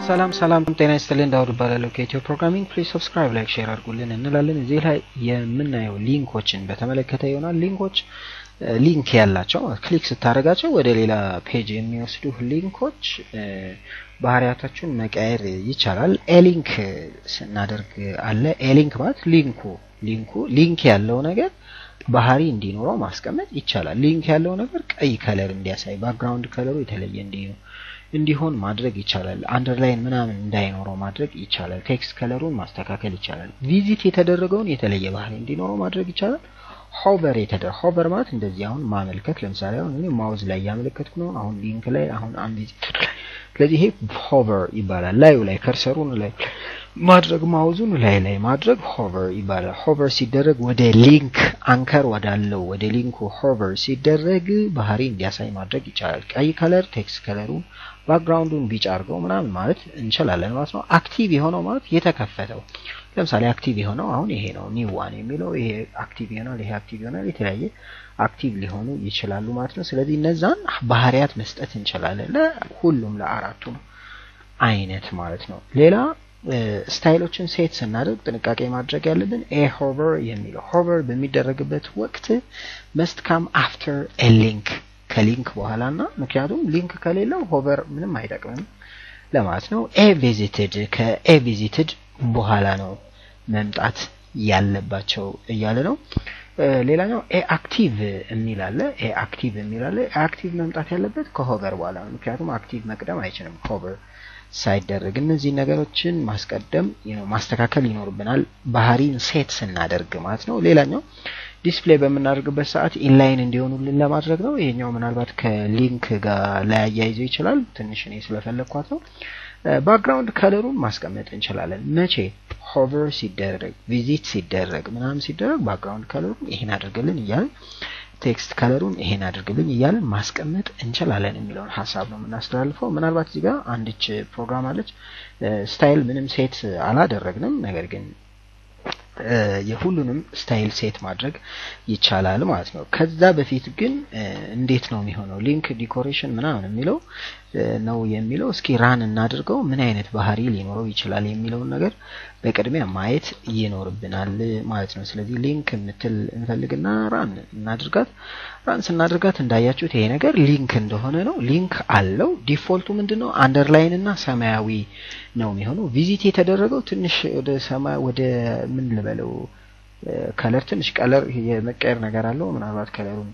ሰላም ሰላም ጤና ይስጥልን ዳውድ እባላለሁ ከኢትዮ ፕሮግራሚንግ ፕሊዝ ሰብስክራይብ ላይክ ሼር አድርጉልን እንላለን እዚህ ላይ የምናየው ሊንኮችን በተመለከተ ይሆናል ሊንኮች ሊንክ ያላቸው ክሊክ ስታደርጋቸው ወደ ሌላ ፔጅ የሚወስዱ ሊንኮች ባህሪያታቸውን መቀየር ይቻላል ኤሊንክ ስናደርግ አለ ኤሊንክ ማለት ሊንኩ ሊንኩ ሊንክ ያለው ነገር ባህሪ እንዲኖረው ማስቀመጥ ይቻላል ሊንክ ያለው ነገር ቀይ ከለር እንዲያሳይ ባክግራውንድ ከለሩ የተለየ እንዲሆን እንዲሆን ማድረግ ይቻላል አንደርላይን ምናምን እንዳይኖረው ማድረግ ይቻላል ቴክስት ከለሩን ማስተካከል ይቻላል ቪዚት የተደረገውን የተለየ ባህሪ እንዲኖረው ማድረግ ይቻላል ሆቨር የተደረ ሆቨር ማለት እንደዚህ አሁን ማመልከት ለምሳሌ አሁን እኔ ማውዝ ላይ እያመለከትኩ ነው አሁን ሊንክ ላይ አሁን አንቪዚትድ ላይ ስለዚህ ይሄ ሆቨር ይባላል ላዩ ላይ ከርሰሩን ላይ ማድረግ ማውዙን ላይ ላይ ማድረግ ሆቨር ይባላል ሆቨር ሲደረግ ወደ ሊንክ አንከር ወዳለው ወደ ሊንኩ ሆቨር ሲደረግ ባህሪ እንዲያሳይ ማድረግ ይቻላል ቀይ ከለር ቴክስት ከለሩን ባክግራውንዱን ቢጫ አድርገው ምናምን ማለት እንችላለን ማለት ነው አክቲቭ የሆነው ማለት የተከፈተው ለምሳሌ አክቲቭ የሆነው አሁን ይሄ ነው ኒው ዋን የሚለው ይሄ አክቲቭ ይሆናል ይሄ አክቲቭ ይሆናል የተለያየ አክቲቭ ሊሆኑ ይችላሉ ማለት ነው ስለዚህ እነዛን ባህሪያት መስጠት እንችላለን ለሁሉም ለአራቱ አይነት ማለት ነው ሌላ ስታይሎችን ሴት ስናደርግ ጥንቃቄ ማድረግ ያለብን ኤ ሆቨር የሚለው ሆቨር በሚደረግበት ወቅት መስት ካም አፍተር ኤ ሊንክ ከሊንክ በኋላ ና ምክንያቱም ሊንክ ከሌለው ሆቨር ምንም አይጠቅምም ለማለት ነው ኤ ቪዚትድ ከኤ ቪዚትድ በኋላ ነው መምጣት ያለባቸው እያለ ነው ሌላኛው ኤ አክቲቭ የሚል አለ ኤ አክቲቭ የሚል አለ ኤ አክቲቭ መምጣት ያለበት ከሆቨር በኋላ ነው ምክንያቱም አክቲቭ መቅደም አይችልም ሆቨር ሳይደረግ እነዚህ ነገሮችን ማስቀደም ማስተካከል ይኖርብናል ባህሪን ሴት ስናደርግ ማለት ነው ሌላኛው ዲስፕሌይ በምናደርግበት ሰዓት ኢንላይን እንዲሆኑልን ለማድረግ ነው ይሄኛው ምናልባት ከሊንክ ጋር ላያያይዘው ይችላል ትንሽ እኔ ስለፈለግኳት ነው ባክግራውንድ ከለሩን ማስቀመጥ እንችላለን መቼ ሆቨር ሲደረግ ቪዚት ሲደረግ ምናምን ሲደረግ ባክግራውንድ ከለሩን ይሄን አድርግልን እያልን ቴክስት ከለሩን ይሄን አድርግልኝ እያልን ማስቀመጥ እንችላለን የሚለውን ሀሳብ ነው የምናስተላልፈው ምናልባት እዚህ ጋር አንድች ፕሮግራም አለች ስታይል ምንም ሴት አላደረግንም ነገር ግን የሁሉንም ስታይል ሴት ማድረግ ይቻላል ማለት ነው ከዛ በፊት ግን እንዴት ነው የሚሆነው ሊንክ ዲኮሬሽን ምናምን የሚለው ነው የሚለው እስኪ ራን እናድርገው ምን አይነት ባህሪ ሊኖረው ይችላል የሚለውን ነገር በቅድሚያ ማየት ይኖርብናል ማለት ነው ስለዚህ ሊንክ የምትል እንፈልግና ራን እናድርጋት ራን ስናድርጋት እንዳያችሁት ይሄ ነገር ሊንክ እንደሆነ ነው ሊንክ አለው ዲፎልቱ ምንድን ነው አንደርላይን እና ሰማያዊ ነው የሚሆነው ቪዚት የተደረገው ትንሽ ወደ ሰማይ ወደ ምን ልበለው ከለር ትንሽ ቀለር የመቀየር ነገር አለው ምናልባት ከለሩን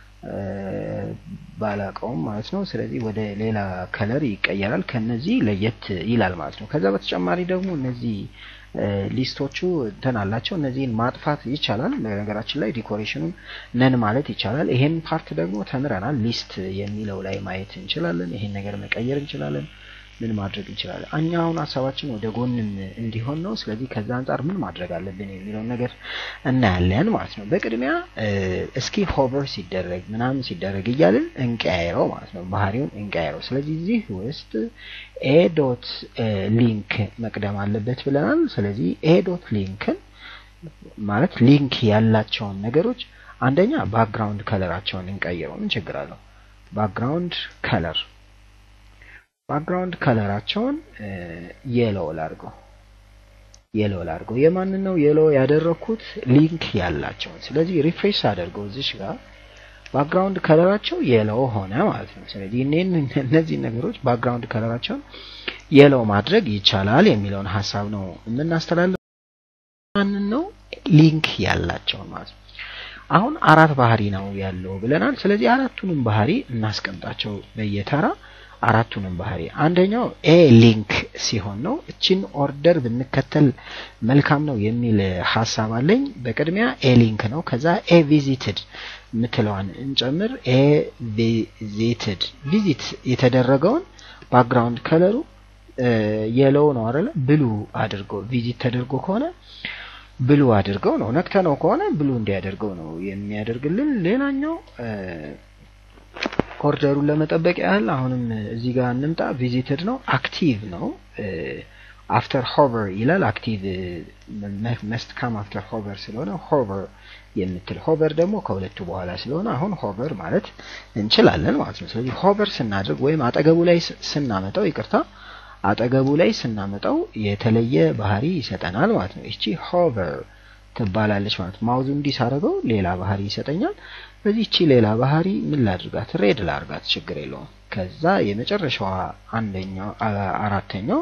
ባላቀውም ማለት ነው ስለዚህ ወደ ሌላ ከለር ይቀየራል ከነዚህ ለየት ይላል ማለት ነው ከዛ በተጨማሪ ደግሞ እነዚህ ሊስቶቹ እንትን አላቸው እነዚህን ማጥፋት ይቻላል በነገራችን ላይ ዲኮሬሽኑን ነን ማለት ይቻላል ይሄን ፓርት ደግሞ ተምረናል ሊስት የሚለው ላይ ማየት እንችላለን ይሄን ነገር መቀየር እንችላለን ምን ማድረግ እንችላለን እኛ አሁን ሀሳባችን ወደ ጎንም እንዲሆን ነው ስለዚህ ከዛ አንጻር ምን ማድረግ አለብን የሚለውን ነገር እናያለን ማለት ነው በቅድሚያ እስኪ ሆቨር ሲደረግ ምናምን ሲደረግ እያልን እንቀያይረው ማለት ነው ባህሪውን እንቀያይረው ስለዚህ እዚህ ውስጥ ኤ ዶት ሊንክ መቅደም አለበት ብለናል ስለዚህ ኤ ዶት ሊንክን ማለት ሊንክ ያላቸውን ነገሮች አንደኛ ባክግራውንድ ከለራቸውን እንቀይረው ምን ችግር አለው ባክግራውንድ ከለር ባክግራውንድ ከለራቸውን የሎ ላድርገው የሎ ላድርገው የማንን ነው የሎ ያደረኩት ሊንክ ያላቸውን ስለዚህ ሪፍሬሽ አደርገው እዚሽ ጋር ባክግራውንድ ከለራቸው የሎ ሆነ ማለት ነው ስለዚህ እነዚህ ነገሮች ባክግራውንድ ከለራቸውን የሎ ማድረግ ይቻላል የሚለውን ሀሳብ ነው የምናስተላልፍ ማንን ነው ሊንክ ያላቸውን ማለት ነው አሁን አራት ባህሪ ነው ያለው ብለናል ስለዚህ አራቱንም ባህሪ እናስቀምጣቸው በየተራ አራቱንም ባህሪ አንደኛው ኤ ሊንክ ሲሆን ነው እችን ኦርደር ብንከተል መልካም ነው የሚል ሀሳብ አለኝ በቅድሚያ ኤ ሊንክ ነው ከዛ ኤ ቪዚትድ የምትለዋን እንጨምር ኤ ቪዚትድ ቪዚት የተደረገውን ባክግራውንድ ከለሩ የለው ነው አይደለ ብሉ አድርገው ቪዚት ተደርጎ ከሆነ ብሉ አድርገው ነው ነክተ ነው ከሆነ ብሉ እንዲያደርገው ነው የሚያደርግልን ሌላኛው ኦርደሩን ለመጠበቅ ያህል አሁንም እዚህ ጋር እንምጣ ቪዚትድ ነው አክቲቭ ነው አፍተር ሆቨር ይላል አክቲቭ መስት ካም አፍተር ሆቨር ስለሆነ ሆቨር የምትል ሆቨር ደግሞ ከሁለቱ በኋላ ስለሆነ አሁን ሆቨር ማለት እንችላለን ማለት ነው ስለዚህ ሆቨር ስናድርግ ወይም አጠገቡ ላይ ስናመጣው ይቅርታ አጠገቡ ላይ ስናመጣው የተለየ ባህሪ ይሰጠናል ማለት ነው። እቺ ሆቨር ትባላለች ማለት ማውዙ እንዲህ ሳደርገው ሌላ ባህሪ ይሰጠኛል። በዚህ እቺ ሌላ ባህሪ ምን ላድርጋት? ሬድ ላድርጋት፣ ችግር የለውም። ከዛ የመጨረሻዋ አንደኛው አራተኛው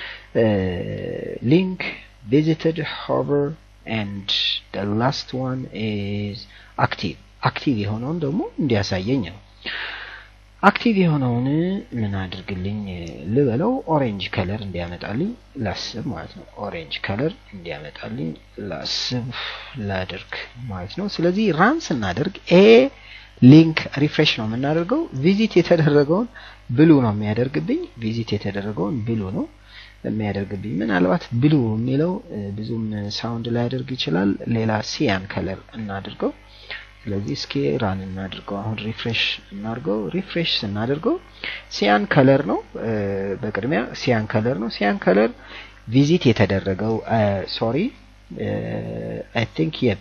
ሊንክ ቪዚትድ ሆቨር ኤንድ the last one is active አክቲቭ የሆነውን ደግሞ እንዲያሳየኝ ነው። አክቲቭ የሆነውን ምን አድርግልኝ ልበለው፣ ኦሬንጅ ከለር እንዲያመጣልኝ ላስብ ማለት ነው። ኦሬንጅ ከለር እንዲያመጣልኝ ላስብ ላድርግ ማለት ነው። ስለዚህ ራን ስናደርግ ኤ ሊንክ ሪፍሬሽ ነው የምናደርገው። ቪዚት የተደረገውን ብሉ ነው የሚያደርግብኝ። ቪዚት የተደረገውን ብሉ ነው የሚያደርግብኝ። ምናልባት ብሉ የሚለው ብዙም ሳውንድ ላያደርግ ይችላል። ሌላ ሲያን ከለር እናድርገው። ስለዚህ እስኪ ራን እናድርገው። አሁን ሪፍሬሽ እናድርገው። ሪፍሬሽ ስናደርገው ሲያን ከለር ነው። በቅድሚያ ሲያን ከለር ነው። ሲያን ከለር ቪዚት የተደረገው ሶሪ አይ ቲንክ የ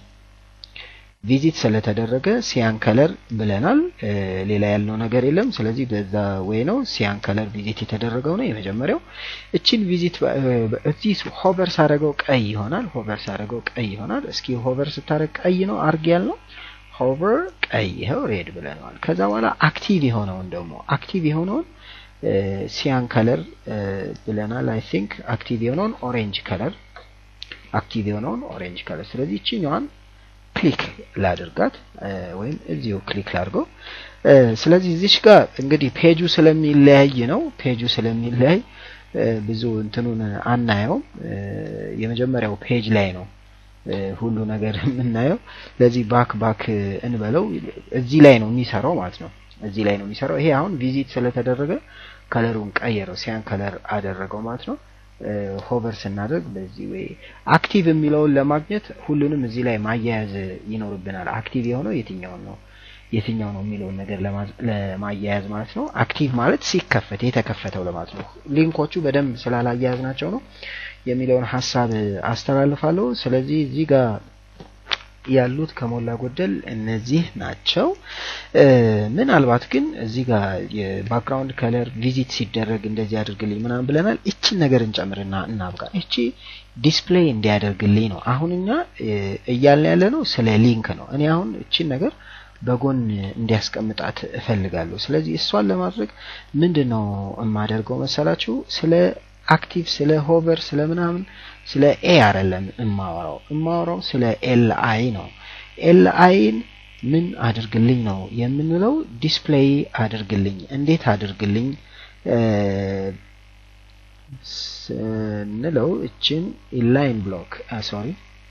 ቪዚት ስለተደረገ ሲያን ከለር ብለናል። ሌላ ያልነው ነገር የለም። ስለዚህ በዛ ወይ ነው ሲያን ከለር ቪዚት የተደረገው ነው የመጀመሪያው። እችን ቪዚት እዚህ ሆቨር ሳደረገው ቀይ ይሆናል። ሆቨር ሳደረገው ቀይ ይሆናል። እስኪ ሆቨር ስታደረግ ቀይ ነው አርግ ያልነው ሆቨር ቀይ ይኸው ሬድ ብለነዋል። ከዛ በኋላ አክቲቭ የሆነውን ደግሞ አክቲቭ የሆነውን ሲያን ከለር ብለናል። አይ ቲንክ አክቲቭ የሆነውን ኦሬንጅ ከለር አክቲቭ የሆነውን ኦሬንጅ ከለር። ስለዚህ እችኛዋን ክሊክ ላድርጋት ወይም እዚሁ ክሊክ ላድርገው። ስለዚህ እዚች ጋር እንግዲህ ፔጁ ስለሚለያይ ነው ፔጁ ስለሚለያይ ብዙ እንትኑን አናየውም። የመጀመሪያው ፔጅ ላይ ነው ሁሉ ነገር የምናየው። ለዚህ ባክ ባክ እንበለው እዚህ ላይ ነው የሚሰራው ማለት ነው። እዚህ ላይ ነው የሚሰራው። ይሄ አሁን ቪዚት ስለተደረገ ከለሩን ቀየረው፣ ሲያን ከለር አደረገው ማለት ነው። ሆቨር ስናደርግ በዚህ ወይ አክቲቭ የሚለውን ለማግኘት ሁሉንም እዚህ ላይ ማያያዝ ይኖርብናል። አክቲቭ የሆነው የትኛውን ነው የትኛው ነው የሚለውን ነገር ለማያያዝ ማለት ነው። አክቲቭ ማለት ሲከፈት የተከፈተው ለማለት ነው። ሊንኮቹ በደንብ ስላላያያዝ ናቸው ነው የሚለውን ሀሳብ አስተላልፋለሁ። ስለዚህ እዚህ ጋር ያሉት ከሞላ ጎደል እነዚህ ናቸው። ምናልባት ግን እዚህ ጋር የባክግራውንድ ከለር ቪዚት ሲደረግ እንደዚህ አድርግልኝ ምናምን ብለናል። እችን ነገር እንጨምርና እናብቃ። እቺ ዲስፕሌይ እንዲያደርግልኝ ነው። አሁን እኛ እያልን ያለ ነው ስለ ሊንክ ነው። እኔ አሁን እችን ነገር በጎን እንዲያስቀምጣት እፈልጋለሁ። ስለዚህ እሷን ለማድረግ ምንድን ነው የማደርገው መሰላችሁ? ስለ አክቲቭ ስለ ሆቨር ስለ ምናምን ስለ ኤ አይደለም እማወራው እማወራው ስለ ኤል አይ ነው። ኤል አይን ምን አድርግልኝ ነው የምንለው? ዲስፕሌይ አድርግልኝ። እንዴት አድርግልኝ ስንለው እችን ኢንላይን ብሎክ ሶሪ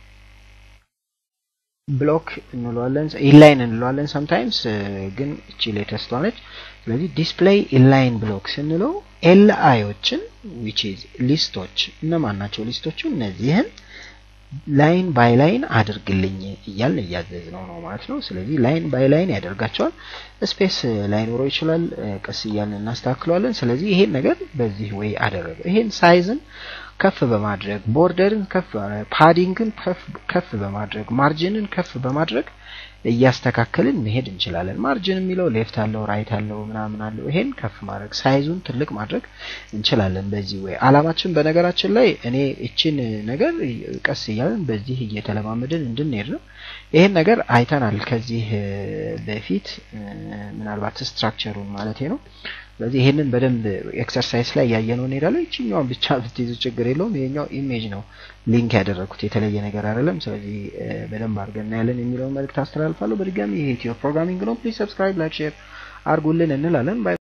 ብሎክ እንለዋለን ኢንላይን እንለዋለን ሰምታይምስ ግን እቺ ሌተስቷ ነች። ስለዚህ ዲስፕሌይ ኢንላይን ብሎክ ስንለው ኤል አይዎችን ዊች ኢዝ ሊስቶች እነማን ናቸው? ሊስቶቹ እነዚህን ላይን ባይ ላይን አድርግልኝ እያልን እያዘዝ ነው ነው ማለት ነው። ስለዚህ ላይን ባይ ላይን ያደርጋቸዋል። ስፔስ ላይኖረው ይችላል። ቀስ እያልን እናስተካክለዋለን። ስለዚህ ይሄን ነገር በዚህ ወይ አደረገ። ይሄን ሳይዝን ከፍ በማድረግ ቦርደርን ከፍ ፓዲንግን ከፍ በማድረግ ማርጅንን ከፍ በማድረግ እያስተካከልን መሄድ እንችላለን። ማርጅን የሚለው ሌፍት አለው ራይት አለው ምናምን አለው። ይሄን ከፍ ማድረግ ሳይዙን ትልቅ ማድረግ እንችላለን በዚህ ወይ። አላማችን በነገራችን ላይ እኔ እችን ነገር ቀስ እያልን በዚህ እየተለማመድን እንድንሄድ ነው። ይሄን ነገር አይተናል ከዚህ በፊት ምናልባት ስትራክቸሩን ማለት ነው። ስለዚህ ይሄንን በደንብ ኤክሰርሳይዝ ላይ ያየነው እንሄዳለን። ይችኛዋን ብቻ ብትይዙ ችግር የለውም። ይሄኛው ኢሜጅ ነው ሊንክ ያደረኩት የተለየ ነገር አይደለም። ስለዚህ በደንብ አድርገን እናያለን የሚለውን መልእክት አስተላልፋለሁ። በድጋሚ ይሄ ኢትዮ ፕሮግራሚንግ ነው። ፕሊዝ ሰብስክራይብ፣ ላይክ፣ ሼር አድርጉልን እንላለን።